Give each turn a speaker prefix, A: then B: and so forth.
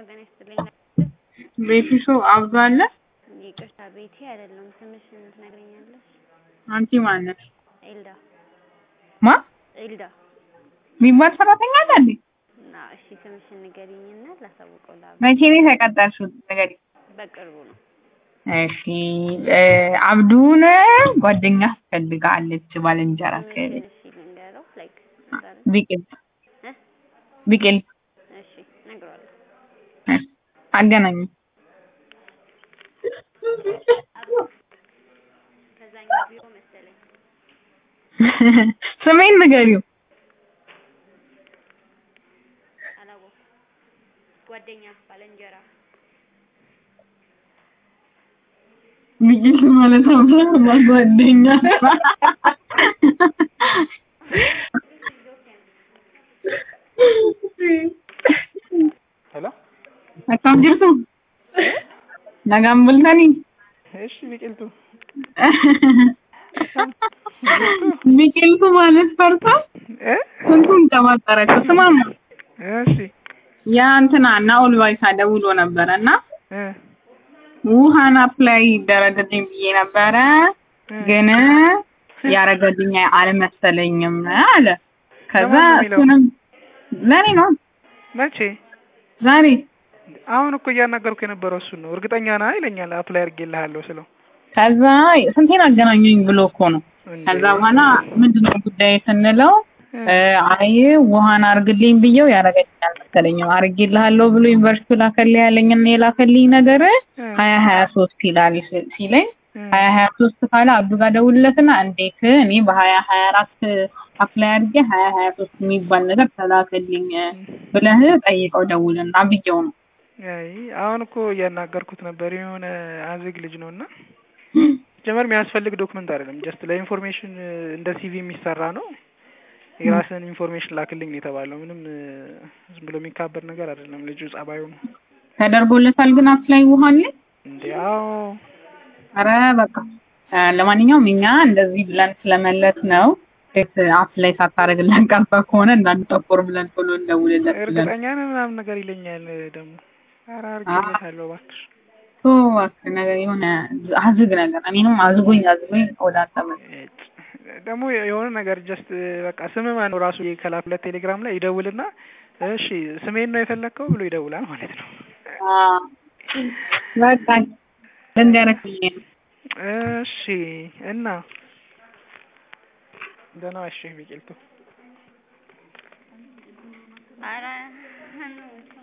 A: ሰላም ጤና ይስጥልኝ።
B: ቤቲ ሰው አብዶ አለ።
A: ይቅርታ ቤቴ አይደለም። ስምሽን ትነግረኛለሽ?
B: አንቲ ማነሽ?
A: ኤልዳ
B: ማ
A: ኤልዳ
B: የሚባል ሰራተኛ አለ እንዴ?
A: እና እሺ ስምሽን ንገሪኝና ላሳውቀው ላ
B: መቼ ነው የተቀጠርሽው? ንገሪኝ።
A: በቅርቡ ነው።
B: እሺ እ አብዱን ጓደኛ ትፈልጋለች ባልንጀራ ከቤት
A: እሺ ልንገረው ላይክ
B: ቢቅል
A: እ
B: ቢቅል
A: እሺ እነግረዋለሁ።
B: አገናኝ
A: ከዛኛው ቢሮ መሰለኝ።
B: ስሜን ንገሪው።
A: አላወኩም። ጓደኛ ባልንጀራ
B: ቢቅል ማለት ነው ጓደኛ
C: ሄሎ
B: akkam jirtu nagaan bultanii
C: እሺ ቢቅልቱ
B: biqiltuu ማለት ፈርታ
C: እ
B: ስንቱን ቀባጠረችው ስማማ
C: እሺ
B: ያ እንትና ናኦል ባይሳ ደውሎ ነበረ እና
C: እ
B: ውሃን አፕላይ ይደረግልኝ ብዬ ነበረ ግን ያረገልኝ አልመሰለኝም አለ ከዛ
C: ለማን ነው የሚለው?
B: እሱንም ለኔ ነው
C: መቼ
B: ዛሬ
C: አሁን እኮ እያናገርኩ የነበረው እሱን ነው እርግጠኛ ነህ ይለኛል አፕላይ አድርጌልሃለሁ ስለው
B: ከዛ ስንቴን አገናኙኝ ብሎ እኮ ነው
C: እንዴ!
B: ከዛ በኋላ ምንድነው ጉዳይ ስንለው
C: እ
B: እ አይ ውሃን አርግልኝ ብዬው ያረገልኝ አልመሰለኝም አርጌልሃለሁ ብሎ ዩኒቨርሲቲ ላከልኝ ያለኝና የላከልኝ ነገር
C: እ
B: ሀያ ሀያ ሶስት ይላል ሲ- ሲለኝ
C: እ
B: ሀያ ሀያ ሶስት ካለ አብዱ ጋር ደውልለትና እንዴት እኔ በሀያ ሀያ አራት አፕላይ አድርጌ ሀያ ሀያ ሶስት የሚባል ነገር ተላከልኝ ብለህ ጠይቀው ደውልና ብዬው ነው
C: አይ አሁን እኮ እያናገርኩት ነበር የሆነ አዝግ ልጅ ነው እና ጀመር የሚያስፈልግ ዶክመንት አይደለም ጀስት ለኢንፎርሜሽን እንደ ሲቪ የሚሰራ ነው የራስን ኢንፎርሜሽን ላክልኝ ነው የተባለው ምንም እ፣ ዝም ብሎ የሚካበር ነገር አይደለም ልጁ ጸባዩ ነው
B: ተደርጎለታል ግን አፕላይ ውሃ አለ
C: እንዴ አዎ
B: ኧረ በቃ እ፣ ለማንኛውም እኛ እንደዚህ ብለን ስለመለስ ነው ሴት አፕላይ ሳታደርግልን ቀርታ ከሆነ እንዳንጠቆር ብለን ቶሎ እንደውልለት ብለን
C: እርግጠኛ ነህ ምናምን ነገር ይለኛል ደግሞ ኧረ አድርጌለታለሁ እባክሽ
B: ቶ እባክህ ነገር የሆነ አዝግ ነገር እኔንም አዝጎኝ አዝጎኝ ወደ አንተ መጣሁ።
C: እጭ። ደግሞ የሆነ ነገር ጀስት በቃ ስም ማን ነው ራሱ ከላኩለት ቴሌግራም ላይ ይደውልና እሺ ስሜን ነው የፈለግከው ብሎ ይደውላል ማለት ነው።
B: አዎ በቃ ልንገርህ ብዬ ነው።
C: እሺ እና ደህና እሺ ቢቂልቱ
A: ኧረ